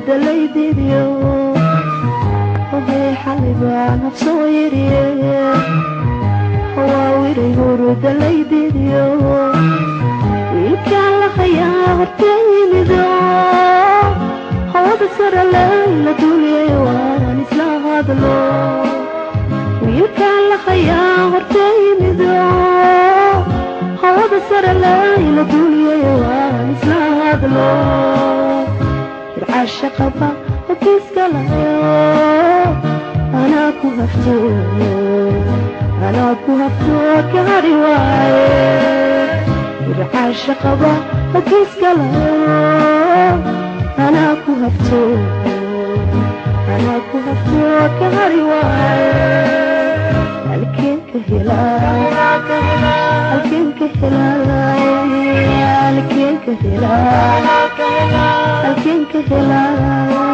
hurda laydidiyo hobay xalay baan habsoo yiriye hawaawiray hurda laydidiyo wiilkaan la hayaa horta yimido hawada sare layla duuliyay waan isla hadlo wiilkaan la hayaa horta yimido hawada sare layla duuliyay waan isla hadlo ircaasha qaba hadiiska lahayo anaa ku hafto anaa ku hafto gaari waaye ircaasha qaba hadiiska lahayo anaa ku hafto anaa ku hafto gaari waaye halkeen ka helaa halkeen ka helaa halkeen ka helaa halkeen ka helaa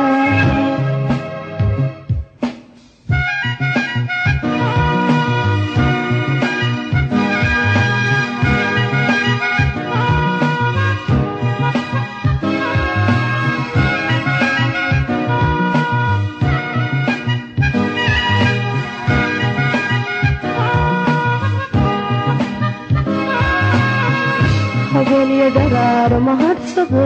habeenyo dharaar mahadsade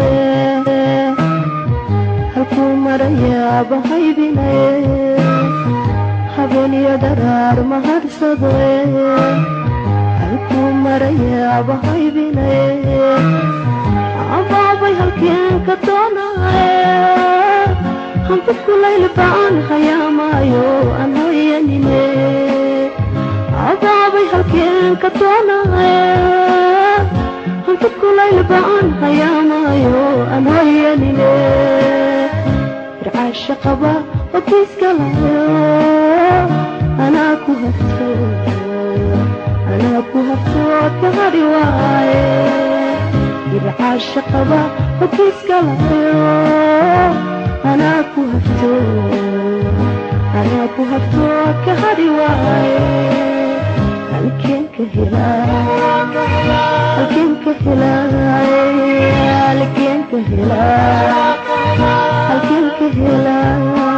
halkuu marayaaba haybinaye habeenyo dharaar mahadsade halkuu marayaaba haybinaye abaabay halkeen ka doonaye hanfadkulaylbaan hayaamaayo aan hoyanine abaabay halkeen ka doonaye hanfadkulaylbaan hayaamaayo aan hoyanine ircaasha qaba hodiiska lahayo anaa ku hafto anaa ku hafto gaari waaye ircaasha qaba hodiiska lahayo anaa ku hafto anaa ku hafto gaari waaye halkeen ka helaa halkeen ka helaa halkeen ka helaa halkeen ka helaa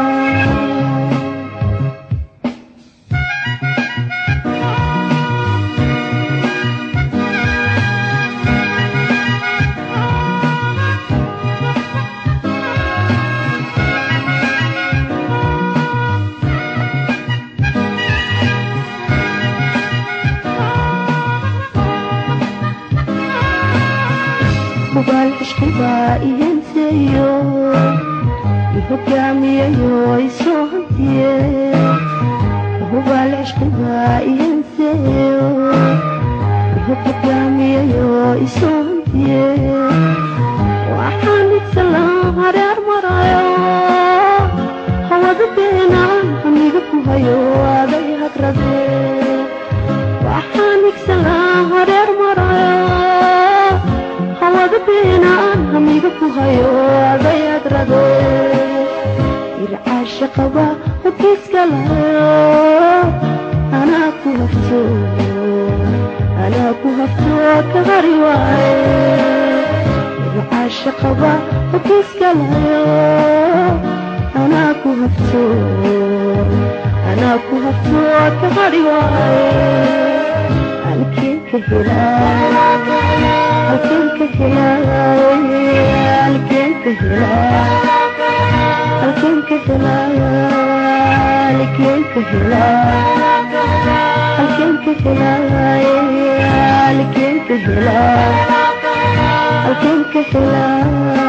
hubaal cishqibaa ihenseeyo ihogaamiyayo isoo hantiye hubaal cishqibaa ihenseeyo ihogaamiyayo isoo hantiye waxaan igsalaan hareer marayo hawada beenaan hamiga ku hayo aday hagrade waxaan igsalaan hareer marayo hawada beenaan hamiga ku hayo aday hagrade ircaasha qaba hodiiska lahayo anaa ku hafto anaa ku hafto gaari waaye ircaasha qaba hodiiska lahayo anaa ku hafto anaa ku hafto gaari waaye halkeen ka helaa halkeen ka helaa halkeen ka helaa halkeen ka helaa halkeen ka helaa halkeen ka helaa halkeen ka helaa halkeen ka helaa